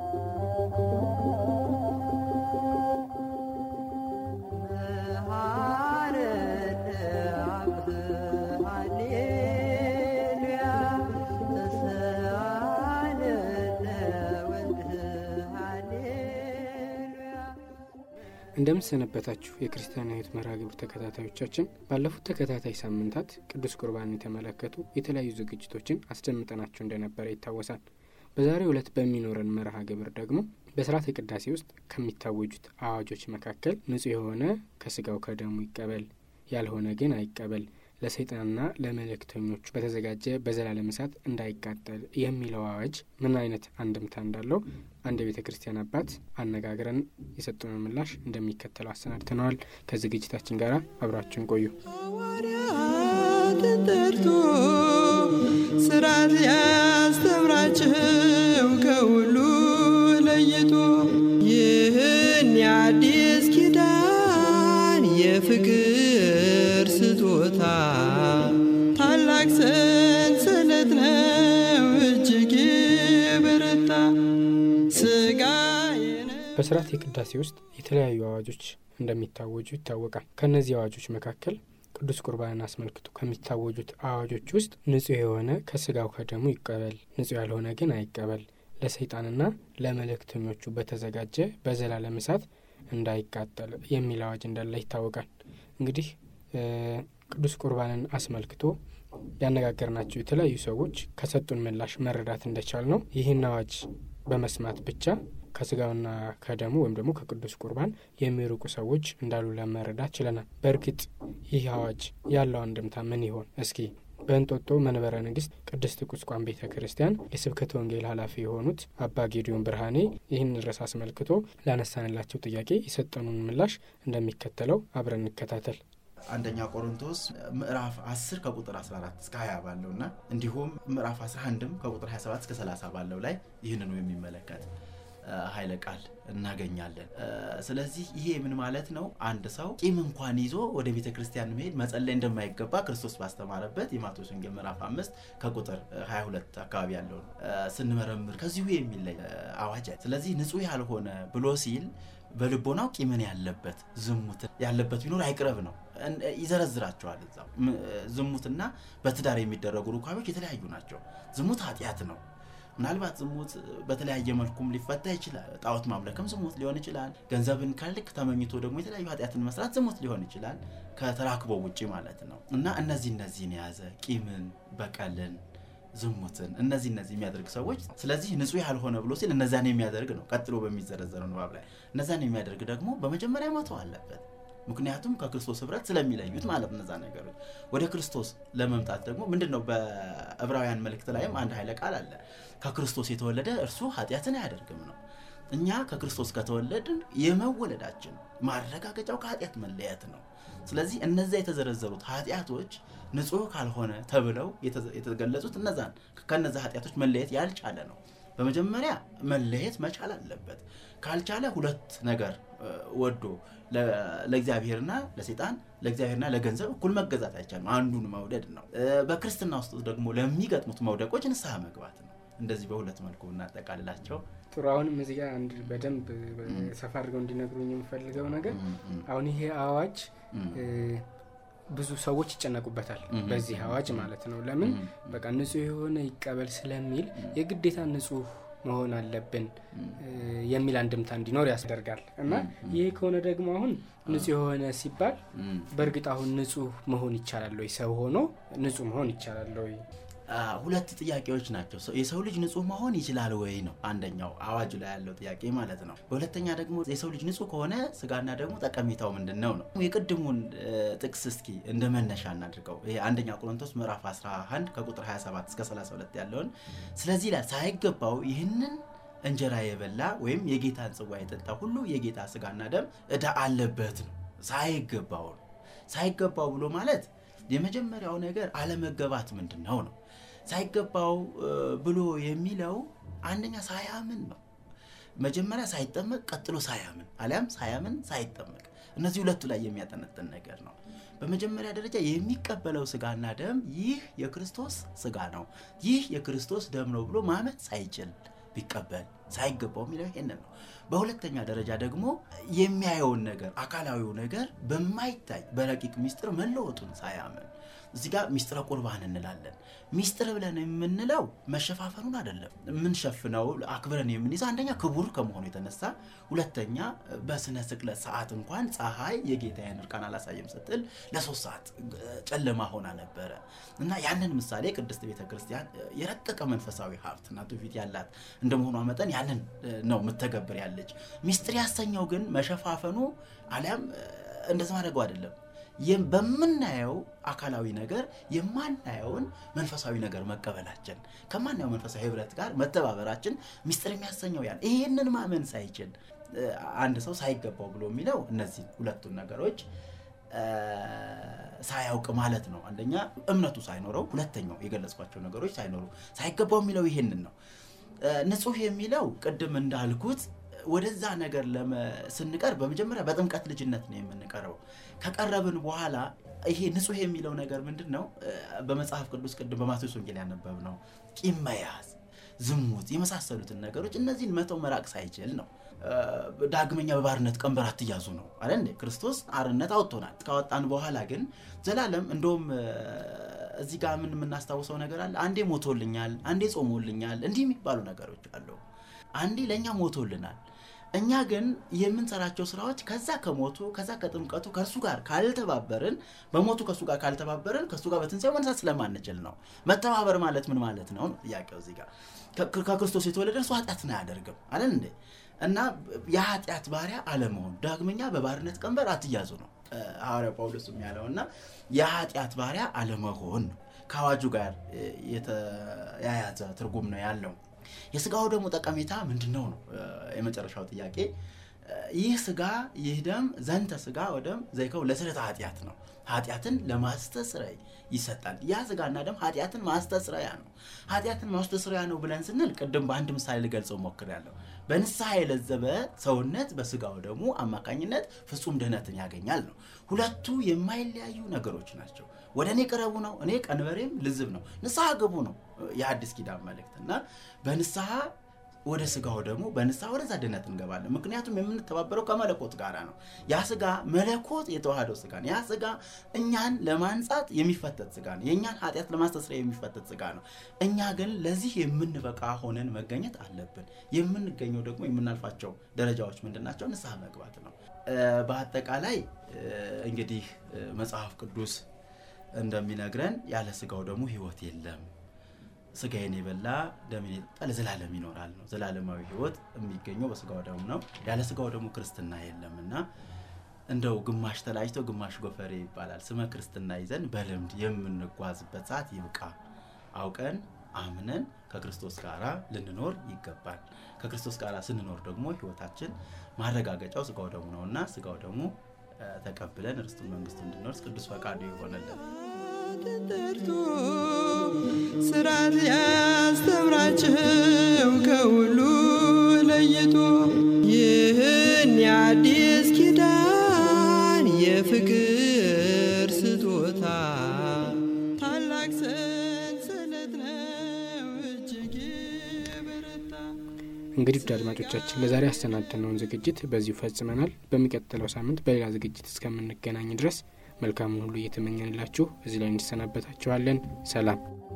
እንደምሰነበታችሁ የክርስቲያን ሕይወት መርሃ ግብር ተከታታዮቻችን፣ ባለፉት ተከታታይ ሳምንታት ቅዱስ ቁርባንን የተመለከቱ የተለያዩ ዝግጅቶችን አስደምጠናችሁ እንደነበረ ይታወሳል። በዛሬው ዕለት በሚኖረን መርሃ ግብር ደግሞ በስርዓተ ቅዳሴ ውስጥ ከሚታወጁት አዋጆች መካከል ንጹሕ የሆነ ከስጋው ከደሙ ይቀበል፣ ያልሆነ ግን አይቀበል፣ ለሰይጣንና ለመልእክተኞቹ በተዘጋጀ በዘላለም እሳት እንዳይቃጠል የሚለው አዋጅ ምን አይነት አንድምታ እንዳለው አንድ የቤተ ክርስቲያን አባት አነጋግረን የሰጡንን ምላሽ እንደሚከተለው አሰናድተነዋል። ከዝግጅታችን ጋር አብራችን ቆዩ። ሐዋርያትን ጠርቶ ስራት ያስተምራቸው ከሁሉ ለይቶ ይህን የአዲስ ኪዳን የፍቅር ስጦታ ታላቅ ሰንሰለት ነው እጅግ የበረታ ስጋ በስርዓተ ቅዳሴ ውስጥ የተለያዩ አዋጆች እንደሚታወጁ ይታወቃል። ከእነዚህ አዋጆች መካከል ቅዱስ ቁርባንን አስመልክቶ ከሚታወጁት አዋጆች ውስጥ ንጹሕ የሆነ ከስጋው ከደሙ ይቀበል፣ ንጹሕ ያልሆነ ግን አይቀበል፣ ለሰይጣንና ለመልእክተኞቹ በተዘጋጀ በዘላለም እሳት እንዳይቃጠል የሚል አዋጅ እንዳለ ይታወቃል። እንግዲህ ቅዱስ ቁርባንን አስመልክቶ ያነጋገርናቸው የተለያዩ ሰዎች ከሰጡን ምላሽ መረዳት እንደቻል ነው ይህን አዋጅ በመስማት ብቻ ከስጋውና ከደሙ ወይም ደግሞ ከቅዱስ ቁርባን የሚርቁ ሰዎች እንዳሉ ለመረዳት ችለናል። በእርግጥ ይህ አዋጅ ያለው አንድምታ ምን ይሆን? እስኪ በእንጦጦ መንበረ ንግስት ቅድስት ቁስቋም ቤተ ክርስቲያን የስብከተ ወንጌል ኃላፊ የሆኑት አባ ጌዲዮን ብርሃኔ ይህን ርዕስ አስመልክቶ ላነሳንላቸው ጥያቄ የሰጠኑን ምላሽ እንደሚከተለው አብረን እንከታተል። አንደኛ ቆሮንቶስ ምዕራፍ 10 ከቁጥር 14 እስከ 20 ባለው እና እንዲሁም ምዕራፍ 11 ከቁጥር 27 እስከ 30 ባለው ላይ ይህንኑ የሚመለከት ኃይለ ቃል እናገኛለን። ስለዚህ ይሄ ምን ማለት ነው? አንድ ሰው ቂም እንኳን ይዞ ወደ ቤተ ክርስቲያን መሄድ መጸለይ እንደማይገባ ክርስቶስ ባስተማረበት የማቴዎስ ወንጌል ምዕራፍ 5 ከቁጥር 22 አካባቢ ያለውን ስንመረምር ከዚሁ የሚለይ አዋጅ። ስለዚህ ንጹሕ ያልሆነ ብሎ ሲል በልቦናው ቂምን ያለበት ዝሙት ያለበት ቢኖር አይቅረብ ነው። ይዘረዝራቸዋል እዛው። ዝሙትና በትዳር የሚደረጉ ሩካቤዎች የተለያዩ ናቸው። ዝሙት ኃጢአት ነው። ምናልባት ዝሙት በተለያየ መልኩም ሊፈታ ይችላል። ጣዖት ማምለክም ዝሙት ሊሆን ይችላል። ገንዘብን ከልክ ተመኝቶ ደግሞ የተለያዩ ኃጢአትን መስራት ዝሙት ሊሆን ይችላል፣ ከተራክቦ ውጭ ማለት ነው። እና እነዚህ እነዚህን የያዘ ቂምን፣ በቀልን፣ ዝሙትን እነዚህ እነዚህ የሚያደርግ ሰዎች ስለዚህ ንጹሕ ያልሆነ ብሎ ሲል እነዛን የሚያደርግ ነው። ቀጥሎ በሚዘረዘረው ንባብ ላይ እነዛን የሚያደርግ ደግሞ በመጀመሪያ መተው አለበት። ምክንያቱም ከክርስቶስ ህብረት ስለሚለዩት ማለት እነዛ ነገሮች ወደ ክርስቶስ ለመምጣት ደግሞ ምንድን ነው በዕብራውያን መልእክት ላይም አንድ ኃይለ ቃል አለ ከክርስቶስ የተወለደ እርሱ ኃጢአትን አያደርግም ነው እኛ ከክርስቶስ ከተወለድን የመወለዳችን ማረጋገጫው ከኃጢአት መለየት ነው ስለዚህ እነዚያ የተዘረዘሩት ኃጢአቶች ንጹህ ካልሆነ ተብለው የተገለጹት እነዛን ከነዛ ኃጢአቶች መለየት ያልቻለ ነው በመጀመሪያ መለየት መቻል አለበት ካልቻለ ሁለት ነገር ወዶ ለእግዚአብሔርና ለሴጣን ለእግዚአብሔርና ለገንዘብ እኩል መገዛት አይቻልም። አንዱን መውደድ ነው። በክርስትና ውስጥ ደግሞ ለሚገጥሙት መውደቆች ንስሐ መግባት ነው። እንደዚህ በሁለት መልኩ እናጠቃልላቸው። ጥሩ። አሁንም እዚህ ጋር አንድ በደንብ ሰፋ አድርገው እንዲነግሩኝ የምፈልገው ነገር አሁን ይሄ አዋጅ ብዙ ሰዎች ይጨነቁበታል። በዚህ አዋጅ ማለት ነው። ለምን በቃ ንጹሕ የሆነ ይቀበል ስለሚል የግዴታ ንጹሕ መሆን አለብን የሚል አንድምታ እንዲኖር ያስደርጋል። እና ይህ ከሆነ ደግሞ አሁን ንጹሕ የሆነ ሲባል በእርግጥ አሁን ንጹሕ መሆን ይቻላል ወይ? ሰው ሆኖ ንጹሕ መሆን ይቻላል ወይ? ሁለት ጥያቄዎች ናቸው። የሰው ልጅ ንጹሕ መሆን ይችላል ወይ ነው አንደኛው አዋጁ ላይ ያለው ጥያቄ ማለት ነው። በሁለተኛ ደግሞ የሰው ልጅ ንጹሕ ከሆነ ስጋና ደግሞ ጠቀሜታው ምንድን ነው ነው። የቅድሙን ጥቅስ እስኪ እንደ መነሻ እናድርገው። ይሄ አንደኛ ቆሮንቶስ ምዕራፍ 11 ከቁጥር 27 እስከ 32 ያለውን ስለዚህ ይላል ሳይገባው ይህንን እንጀራ የበላ ወይም የጌታን ጽዋ የጠጣ ሁሉ የጌታ ስጋና ደም ዕዳ አለበት ነው። ሳይገባው ነው። ሳይገባው ብሎ ማለት የመጀመሪያው ነገር አለመገባት ምንድን ነው ነው ሳይገባው ብሎ የሚለው አንደኛ ሳያምን ነው። መጀመሪያ ሳይጠመቅ ቀጥሎ ሳያምን አሊያም ሳያምን ሳይጠመቅ፣ እነዚህ ሁለቱ ላይ የሚያጠነጥን ነገር ነው። በመጀመሪያ ደረጃ የሚቀበለው ስጋና ደም ይህ የክርስቶስ ስጋ ነው፣ ይህ የክርስቶስ ደም ነው ብሎ ማመን ሳይችል ቢቀበል ሳይገባው የሚለው ይሄንን ነው። በሁለተኛ ደረጃ ደግሞ የሚያየውን ነገር አካላዊው ነገር በማይታይ በረቂቅ ሚስጥር መለወጡን ሳያምን እዚህ ጋር ሚስጥረ ቁርባን እንላለን። ሚስጥር ብለን የምንለው መሸፋፈኑን አይደለም። የምንሸፍነው አክብረን የምንይዘ አንደኛ ክቡር ከመሆኑ የተነሳ ሁለተኛ በስነ ስቅለት ሰዓት እንኳን ፀሐይ የጌታዬን እርቃን አላሳየም ስትል ለሶስት ሰዓት ጨለማ ሆና ነበረ እና ያንን ምሳሌ ቅድስት ቤተ ክርስቲያን የረቀቀ መንፈሳዊ ሀብትና ትውፊት ያላት እንደመሆኗ መጠን ያንን ነው የምተገብር ያለች። ሚስጥር ያሰኘው ግን መሸፋፈኑ አሊያም እንደዚ ማድረገው አይደለም በምናየው አካላዊ ነገር የማናየውን መንፈሳዊ ነገር መቀበላችን ከማናየው መንፈሳዊ ህብረት ጋር መተባበራችን ሚስጥር የሚያሰኘው ያን ይህንን ማመን ሳይችል አንድ ሰው ሳይገባው ብሎ የሚለው እነዚህ ሁለቱን ነገሮች ሳያውቅ ማለት ነው። አንደኛ እምነቱ ሳይኖረው፣ ሁለተኛው የገለጽኳቸው ነገሮች ሳይኖሩ ሳይገባው የሚለው ይሄንን ነው። ንጹህ የሚለው ቅድም እንዳልኩት ወደዛ ነገር ስንቀርብ በመጀመሪያ በጥምቀት ልጅነት ነው የምንቀርበው። ከቀረብን በኋላ ይሄ ንጹህ የሚለው ነገር ምንድን ነው? በመጽሐፍ ቅዱስ ቅድም በማቴዎስ ወንጌል ያነበብ ነው ቂም መያዝ፣ ዝሙት የመሳሰሉትን ነገሮች እነዚህን መተው መራቅ ሳይችል ነው። ዳግመኛ በባርነት ቀንበር አትያዙ ነው አለ እንዴ? ክርስቶስ አርነት አውጥቶናል። ካወጣን በኋላ ግን ዘላለም እንደውም እዚህ ጋር ምን የምናስታውሰው ነገር አለ። አንዴ ሞቶልኛል፣ አንዴ ጾሞልኛል፣ እንዲህ የሚባሉ ነገሮች አሉ። አንዴ ለእኛ ሞቶልናል። እኛ ግን የምንሰራቸው ስራዎች ከዛ ከሞቱ ከዛ ከጥምቀቱ ከእርሱ ጋር ካልተባበርን በሞቱ ከእሱ ጋር ካልተባበርን ከእሱ ጋር በትንሣኤው መነሳት ስለማንችል ነው። መተባበር ማለት ምን ማለት ነው ነው ጥያቄው እዚህ ጋር። ከክርስቶስ የተወለደ እርሱ ኃጢአትን አያደርግም አለን እንዴ? እና የኃጢአት ባሪያ አለመሆን ዳግመኛ በባርነት ቀንበር አትያዙ ነው ሐዋርያው ጳውሎስም ያለው እና የኃጢአት ባሪያ አለመሆን ነው። ከአዋጁ ጋር የተያያዘ ትርጉም ነው ያለው። የስጋው ደግሞ ጠቀሜታ ምንድን ነው ነው የመጨረሻው ጥያቄ። ይህ ስጋ ይህ ደም ዘንተ ስጋ ወደም ዘይከው ለስርየተ ኃጢአት ነው። ኃጢአትን ለማስተስረይ ይሰጣል። ያ ስጋና ደም ኃጢአትን ማስተስረያ ነው። ኃጢአትን ማስተስረያ ነው ብለን ስንል ቅድም በአንድ ምሳሌ ልገልጸው ሞክሬያለሁ። በንስሐ የለዘበ ሰውነት በስጋው ደግሞ አማካኝነት ፍጹም ድህነትን ያገኛል ነው። ሁለቱ የማይለያዩ ነገሮች ናቸው። ወደ እኔ ቅረቡ ነው፣ እኔ ቀንበሬም ልዝብ ነው። ንስሐ ግቡ ነው የአዲስ ኪዳን መልእክት እና በንስሐ ወደ ስጋው ደግሞ በንስሐ ወደዛ ድነት እንገባለን። ምክንያቱም የምንተባበረው ከመለኮት ጋር ነው። ያ ስጋ መለኮት የተዋህደው ስጋ ነው። ያ ስጋ እኛን ለማንጻት የሚፈተት ስጋ ነው። የእኛን ኃጢአት ለማስተስረያ የሚፈተት ስጋ ነው። እኛ ግን ለዚህ የምንበቃ ሆነን መገኘት አለብን። የምንገኘው ደግሞ የምናልፋቸው ደረጃዎች ምንድን ናቸው? ንስሐ መግባት ነው። በአጠቃላይ እንግዲህ መጽሐፍ ቅዱስ እንደሚነግረን ያለ ስጋው ደግሞ ሕይወት የለም ስጋዬን የበላ ደሜን የጠጣ ለዘላለም ይኖራል ነው። ዘላለማዊ ሕይወት የሚገኘው በስጋው ደሙ ነው። ያለ ስጋው ደግሞ ክርስትና የለም እና እንደው ግማሽ ተላጭቶ ግማሽ ጎፈሬ ይባላል። ስመ ክርስትና ይዘን በልምድ የምንጓዝበት ሰዓት ይብቃ። አውቀን አምነን ከክርስቶስ ጋር ልንኖር ይገባል። ከክርስቶስ ጋር ስንኖር ደግሞ ሕይወታችን ማረጋገጫው ስጋው ደሙ ነው እና ስጋው ደግሞ ተቀብለን ርስቱን መንግስቱ እንድንወርስ ቅዱስ ፈቃዱ ይሆነልን። ተጠርቶ ስራት ያስተምራቸው ከሁሉ ለይቶ ይህን የአዲስ ኪዳን የፍቅር ስጦታ ታላቅ ሰንሰለት ነው እጅግ የበረታ። እንግዲህ ውድ አድማጮቻችን ለዛሬ ያሰናደነውን ዝግጅት በዚሁ ፈጽመናል። በሚቀጥለው ሳምንት በሌላ ዝግጅት እስከምንገናኝ ድረስ መልካሙን ሁሉ እየተመኘንላችሁ እዚህ ላይ እንሰናበታችኋለን። ሰላም